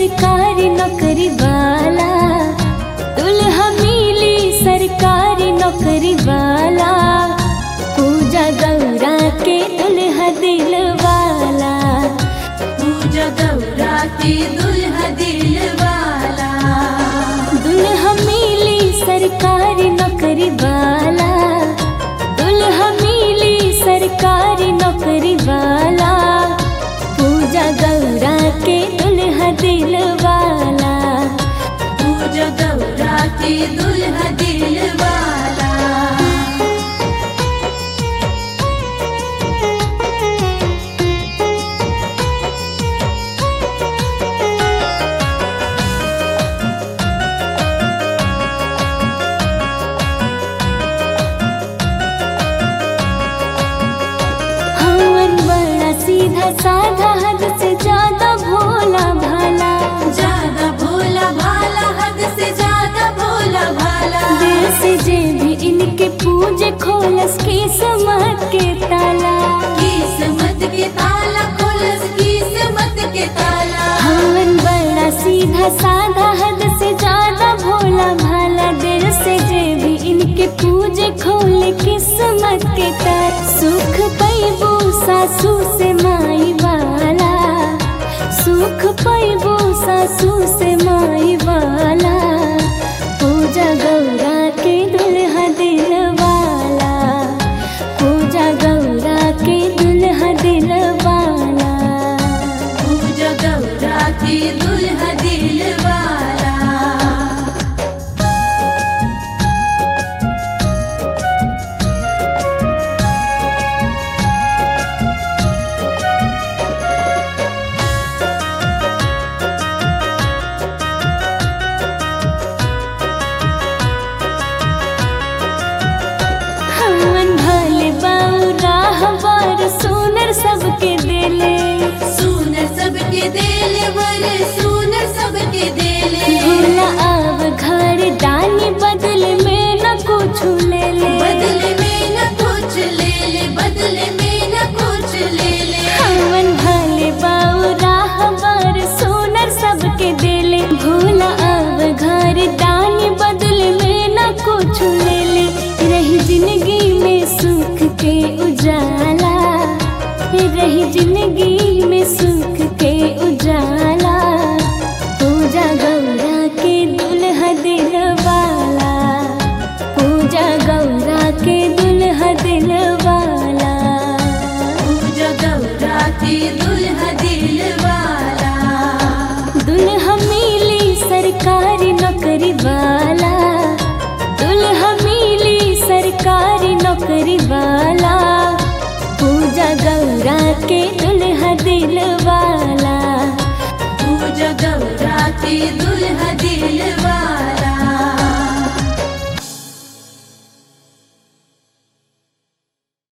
सरकारी नौकरी वाला दुल्हा मिली सरकारी नौकरी वाला पूजा गौरा के दुल्हा दिल वाला पूजा गौरा के दुल्हा दिल वाला दुल्हा मिली सरकारी नौकरी वाला दुल्हा मिली सरकारी नौकरी वाला पूजा गौरा के दुल्हा दिल वाला पूजा गौरा के दुल्हा दिल वाला हवन बड़ा सीधा साधा हद से ज्यादा भोला भाला ज्यादा भोला भाला हद से ज्यादा भोला भाला दिल से जे भी इनके पूजे खोलस किस्मत के ताला किस्मत के ताला खोलस किस्मत के ताला हवन बड़ा सीधा साधा हद से ज्यादा भोला भाला दिल से जे भी इनके पूजे खोले किस्मत के तार सुख पैबू सासू से माई वाला सुख पैबू सासू से माई वाला पूजा गौरा के दुल्हा दिल वाला पूजा गौरा के दुल्हा दिल वाला पूजा गौरा के दुल्हा दिल वाला हमन भले बौरा हमार सुनर सबके दिले सुनर सबके दिल वर सुनर सबके दिल भोला आव घर दानी बदले में न कुछ ले ले बदले में न कुछ ले ले बदले में न कुछ ले ले हमन भले बौरा हमार सुनर सबके दिले भोला आव घर दानी बदले में न कुछ ले ले रही जिंदगी में सुख के उजाला रही जिंदगी में सुख के उजाला पूजा गौरा के दुल्हा दिल वाला पूजा गौरा के दुल्हा दिल वाला पूजा गौरा के दुल्हा दिल वाला दुल्हा मिली सरकारी नौकरी वाला दुल्हा मिली सरकारी नौकरी वाला पूजा गौरा के दुल्हा दिल वाला पूजा गौरा के दुल्हा दिल